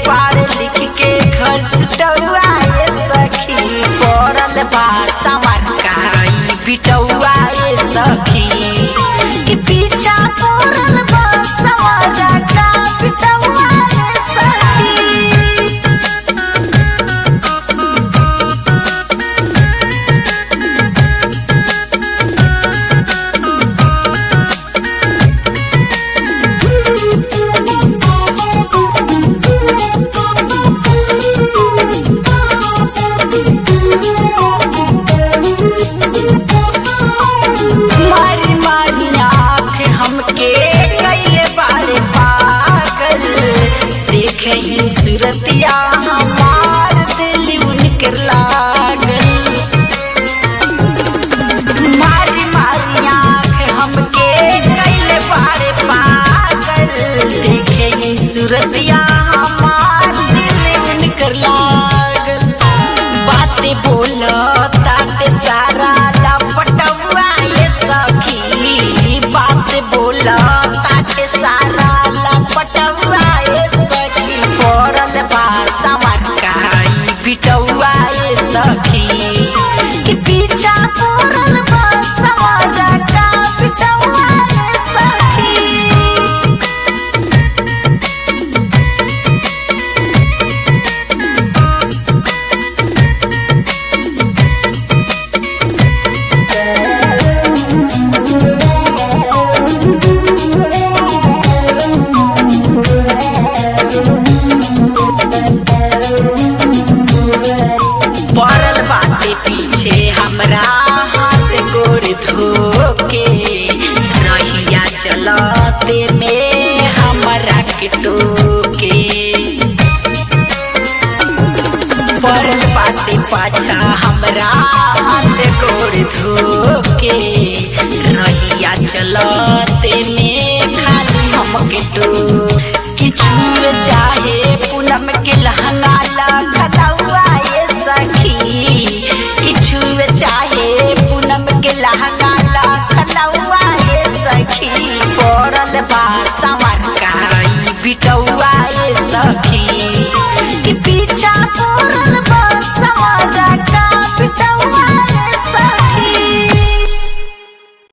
बारे लिख के घसटौआ ये सखी पड़ल बा समर काई बिटौआ ये सखी कि पीछा पड़ल बा समर का बिटौआ ये सखी मारी मारी आँख हमके कैले बारे पागल देखे ही सूरतिया हमार दिल उनकर लागल मारी मारी आँख हमके कैले बारे पागल देखे ही सूरतिया हमार दिल उनकर लागल बातें बोलो ताटे सारा लपटवा ये सखी बात बोलो ताटे सारा लपटवा ये सखी पड़ल बा समकाई बिटौआ ये सखी कि पीछा पड़ल बा समाज का बिटौआ ये सखी पड़ल बाटे पीछे हमरा हाथ गोड़ धोके रहिया चलते में हमरा के टोके पड़ल बाटे पाछा हमरा हाथ गोड़ धोके रहिया चलते में खाली हमके टो किछु चाहे